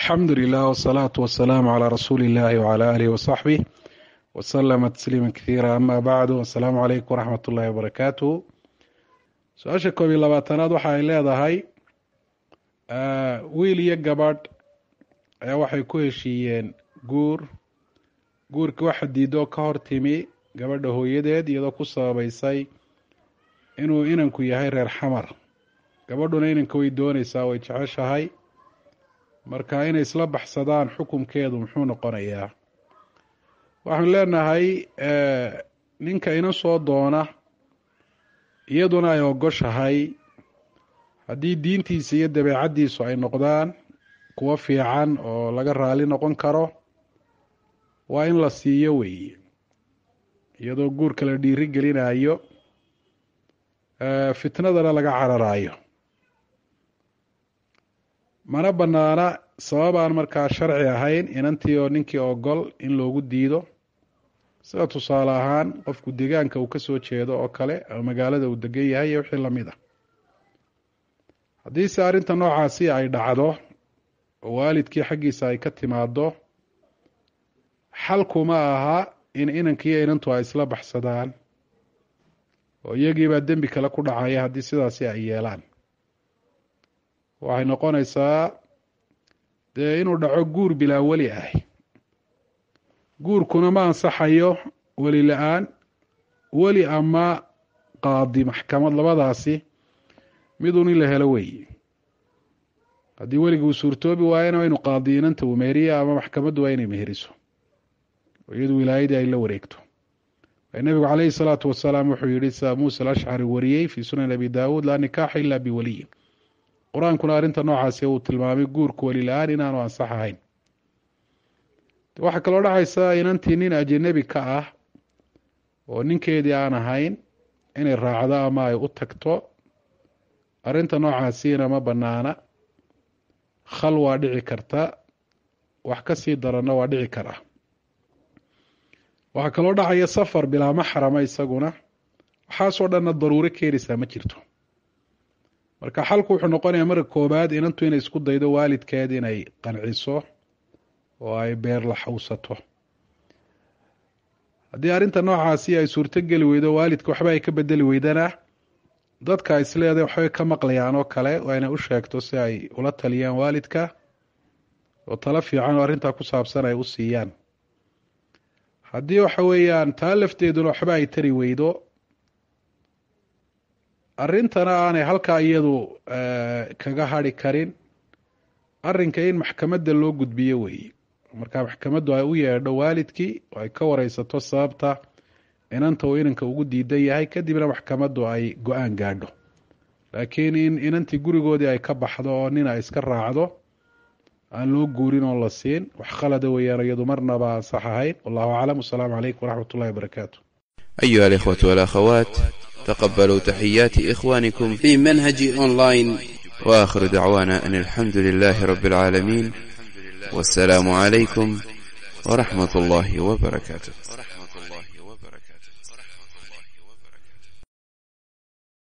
alxamdu lilah wsalaatu wasalaamu calaa rasuuli illahi wcala aalihi wasaxbih wasalama tasliima kathiira ama bacdu asalaamu calaykum waraxmat ullahi wabarakaatuh su-aasha koob iyo labaatanaad waxa ay leedahay wiil iyo gabadh ayaa waxay ku heshiiyeen guur guurkii waxa diido ka hor timi gabadha hooyadeed iyadoo ku sababeysay inuu inanku yahay reer xamar gabadhuna inanka way dooneysaa way jeceshahay marka inay isla baxsadaan xukunkeedu muxuu noqonayaa waxaan leenahay ninka ina soo doona iyaduna ay ogoshahay haddii diintiisa iyo dabeecaddiisu ay noqdaan kuwo fiican oo laga raali noqon karo waa in la siiyo weeye iyadoo guurka la dhiiri gelinayo fitnadana laga cararayo mana banaana sabab aan markaa sharci ahayn inantii oo ninkii ogol in loogu diido sida tusaale ahaan qofku deegaanka uu kasoo jeedo oo kale ama magaalada uu degan yahay iyo wixii lamid a haddiise arrinta noocaasi ay dhacdo oo waalidkii xaggiisa ay ka timaado xalkuma aha in inankiiyo inantu ay isla baxsadaan oo iyagiibaa dembi kale ku dhacaya haddii sidaasi ay yeelaan waxay noqonaysaa dee inuu dhaco guur bilaa weli ah guurkuna ma ansaxayo weli la-aan weli ama qaadi maxkamad labadaasi midun in la helo weeye haddii weligii uu suurtoobi waayana waa inu qaadi inanta uu meheriya ama maxkamaddu waa inay meheriso oo iyadu wilaayadii ay la wareegto nabigu calayhi salaatu wasalaam wuxuu yihi sida muuse alashcari wariyey fii sunan abi daawuud laa nikaaxa ila biwaliyin qur-aankuna arrinta noocaasi uu tilmaamay guurku weli la-aan inaanu ansax ahayn waxaa kaloo dhacaysa inantii nin ajanabi ka ah oo ninkeedii aan ahayn inay raacdo ama ay u tagto arrinta noocaasiina ma banaana khal waa dhici karta wax kasii daranna waa dhici kara waxaa kaloo dhacaya safar bilaa maxrama isaguna waxaasoo dhanna daruuro keenaysaa ma jirto marka xalku wuxuu noqonayaa marka koobaad inantu inay isku daydo waalidkeed inay qanciso oo ay beer la xawsato haddii arrinta noocaasi ay suurto geli weydo waalidka waxba ay ka bedeli weydana dadka isleeday waxbay ka maqlayaan oo kale waa inay u sheegto si ay ula taliyaan waalidka oo talo fiican oo arrintaa ku saabsan ay u siiyaan haddii waxa weeyaan taa lafteeduna waxba ay tari weydo arrintana aanay halkaa iyadu kaga hadri karin arrinka in maxkamadda loo gudbiyo weeye marka maxkamaddu ay u yeedho waalidkii oo ay ka wareysato sababta inanta uu inanka ugu diidan yahay kadibna maxkamaddu ay go-aan gaadho laakiin in inantii gurigoodii ay ka baxdo oo nin ay iska raacdo aan loo guurin oo la siin wax khalada weeyaan iyadu marnaba aan sax ahayn wallahu aclam wasalaamu calaykum waraxmat ullahi wabarakaatu أيها الإخوة والأخوات تقبلوا تحيات إخوانكم في منهج أونلاين وآخر دعوانا أن الحمد لله رب العالمين والسلام عليكم ورحمة الله وبركاته